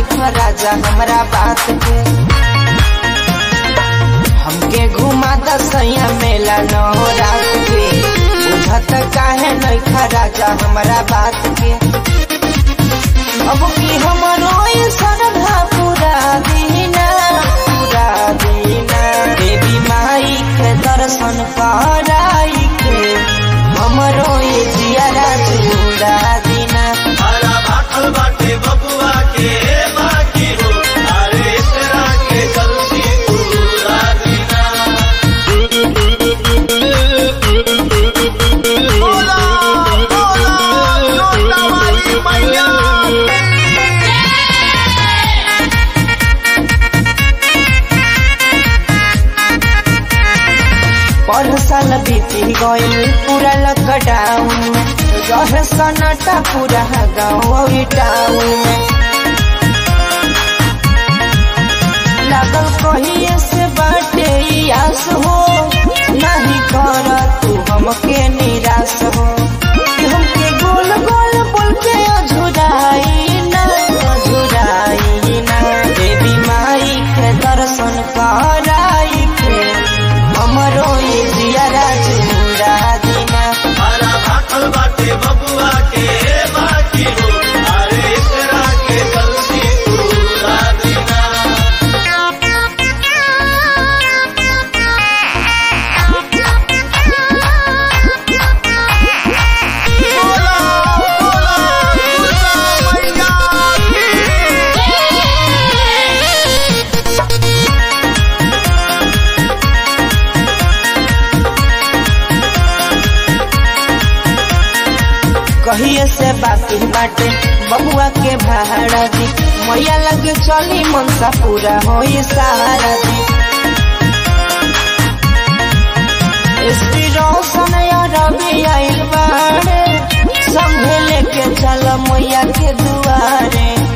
नहीं राजा हमरा बात के हमके घुमा दसैया मेला न हो रात के बुझत काहे नहीं राजा हमरा बात के अब की हमरो ये सरधा पूरा दीना पूरा दीना देवी माई के दर्शन कराई के हमरो ये जियारा चूड़ा दीना हरा भाखल बाटे बबुआ के बाकी हो अरे तेरा के जल्दी पूरा दीना बोला बोला छोटा वाली मैया पर साल बीती गइल पूरा लॉकडाउन में रहे सन्नाटा पूरा गाँव टाउन में लागल कहिए से बाटे ई आस हो नहीं कर तू हमके निराश हो कि हमके गोल गोल बोल के अझुराई ना अझुराई ना देवी माई के दर्शन कराई के हमरो ये जियारा चूड़ा दीना हरा भाखल बाटे बबुआ के बाकी हो अरे तेरा के जल्दी पूरा दीना बोला बोला दुर्गा मैया कहिए से बाकी बाटे बबुआ के भाड़ा दी मैया लगे चली मनसा पूरा हो सहारा दी एसपी रोशन या रवि आइल बाड़े संभे लेके चल मैया के दुआरे